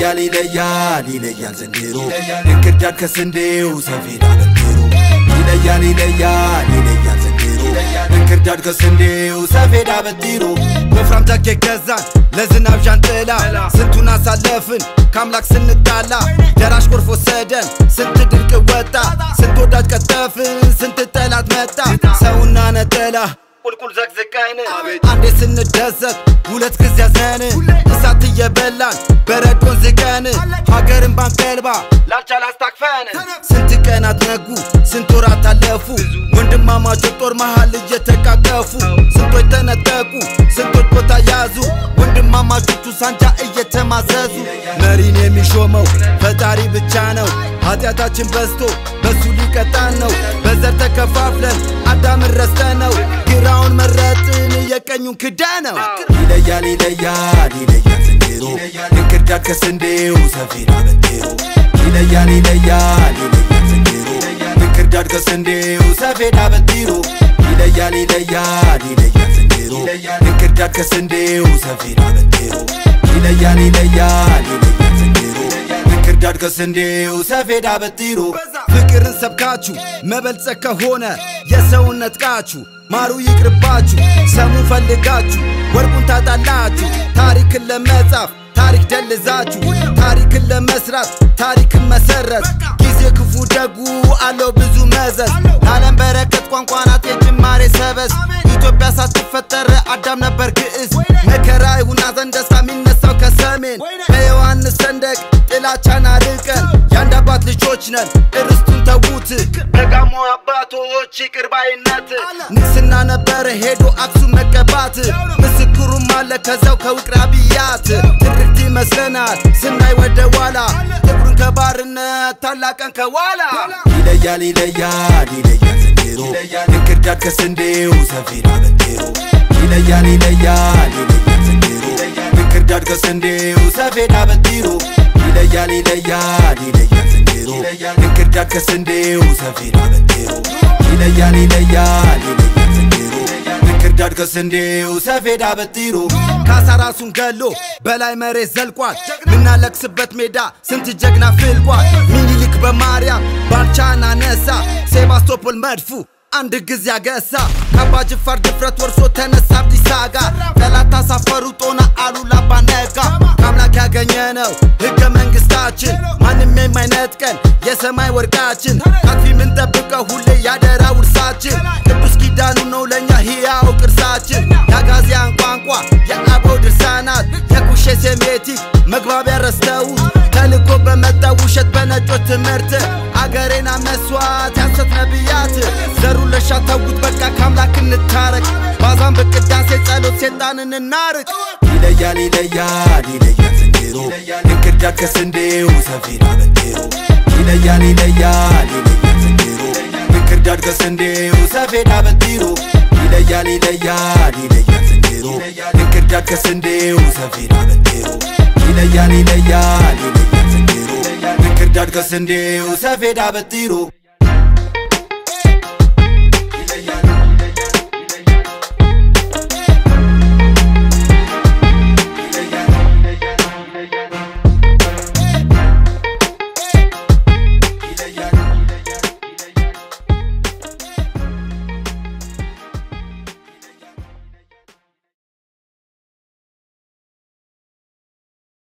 ይለያል ይለያል ይለያል ዘንድሮ እንክርዳድ ከስንዴው ሰፌድ አበጥሮ ይለያል ይለያል ይለያል ዘንድሮ እንክርዳድ ከስንዴው ሰፌድ አበጥሮ ወፍራም ጃኬት ገዛን ለዝናብ ዣንጥላ ስንቱን አሳለፍን ከአምላክ ስንጣላ ደራሽ ጎርፍ ወሰደን ስንት ድርቅ ወጣ ስንት ወዳጅ ቀጠፍን ስንት ጠላት መጣ ሰውና ነጠላ ቁልቁል ዘቅዝቀን አንዴ ስንደሰት ሁለት ጊዜ ያዘን እሳት እየበላን በረዶን ዝቀን ሀገርን ባንቀልባ ላልቻል አስታክፈን ስንት ቀናት ነጉ ስንት ወራት አለፉ ወንድማማቾች ጦር መሃል እየተቃቀፉ ስንቶች ተነጠቁ ስንቶች ቦታ ያዙ ወንድማማቾቹ ሳንጃ እየተማዘዙ መሪን የሚሾመው ፈጣሪ ብቻ ነው ኃጢአታችን በዝቶ በሱ ሊቀጣን ነው በዘር ተከፋፍለን አዳምን ረስተነው ግራውን መረጥን የቀኙን ክዳ ነው ይለያል ይለያል ይለያል ዘንድሮ እንክርዳድ ከስንዴው ሰፌድ አበጥሮ ይለያል ይለያል ይለያል ዘንድሮ እንክርዳድ ከስንዴው ሰፌድ አበጥሮ ይለያል ይለያል ይለያል ዘንድሮ እንክርዳድ ከስንዴው ሰፌድ አበጥሮ ይለያል ይለያል ይለያል ዘንድሮ እንክርዳድ ከስንዴው ሰፌድ አበጥሮ ፍቅርን ሰብካችሁ መበልጸግ ከሆነ የሰውነት ቃችሁ ማሩ ይቅርባችሁ ሰሙ ፈልጋችሁ ወርቁን ታጣላችሁ ታሪክን ለመጻፍ ታሪክ ደልዛችሁ ታሪክን ለመስራት ታሪክን መሰረት ጊዜ ክፉ ደጉ አለው ብዙ መዘዝ ለዓለም በረከት ቋንቋ ናት የጅማሬ ሰበዝ ኢትዮጵያ ሳትፈጠር አዳም ነበር ግዕዝ መከራ ይሁን ሐዘን ደስታ የሚነሳው ከሰሜን በዮሐንስ ሰንደቅ ጥላቻን አርቀን የአንድ አባት ልጆች ነን እርስቱን ተዉት ደጋሞ አባቶች ይቅር ባይነት ንግስና ነበረ ሄዶ አክሱም መቀባት ምስክሩም አለ ከዛው ከውቅር አብያት ትርክት ይመስለናል ስናይ ወደ ኋላ ጥቁርን ከባርነት ታላቀን ከኋላ ይለያል ይለያል ይለያል ዘንድሮ እንክርዳድ ከስንዴው ሰፌድ አበጥሮ ይለያል ይለያል ይለያል ዘንድሮ እንክርዳድ ከስንዴው ሰፌድ አበጥሮ ይለያል ይለያል ይለያል ዘንድሮ እንክርዳድ ከስንዴው ሰፌድ አበጥሮ ይለያል ይለያል ይለያል ዘንድሮ እንክርዳድ ከስንዴው ሰፌድ አበጥሮ ካሳ ራሱን ገሎ በላይ መሬት ዘልቋል ምናለቅስበት ሜዳ ስንት ጀግና ፍልቋል ሚኒሊክ በማርያም ባልቻን አነሳ ሴባስቶፖል መድፉ አንድ ጊዜ አገሳ ከአባ ጅፋር ድፍረት ወርሶ ተነሳ አብዲሳ ጋ ጠላት አሳፈሩ ጦና አሉላ አባ ነጋ ከአምላክ ያገኘነው ሕገ መንግሥታችን ማንም የማይነጥቀን የሰማይ ወርቃችን ካፊ ምንጠብቀው ሁሌ ያደራ ውርሳችን ቅዱስ ኪዳኑ ነው ለእኛ ሕያው ቅርሳችን የአጋዚያን ቋንቋ የአበው ድርሳናት የኩሼ ሴሜቲክ መግባቢያ ረስተውት ተልኮ በመጣ ውሸት በነጮች ትምህርት አገሬና መስዋዕት ያሰት ነቢያት ዘሩን ለሻ ተዉት በቃ ከአምላክ እንታረቅ ባዛን በቅዳሴ ጸሎት ሴጣንን እናርቅ ይለያል ይለያል ይለያል ዘንድሮ እንክርዳድ ከስንዴው ሰፌድ አበጥሮ ይለያል ይለያል ይለያል ዘንድሮ እንክርዳድ ከስንዴው ሰፌድ አበጥሮ ይለያል ይለያል ይለያል ዘንድሮ እንክርዳድ ከስንዴው ሰፌድ አበጥሮ ይለያል ይለያል ይለያል ዘንድሮ እንክርዳድ ከስንዴው ሰፌድ አበጥሮ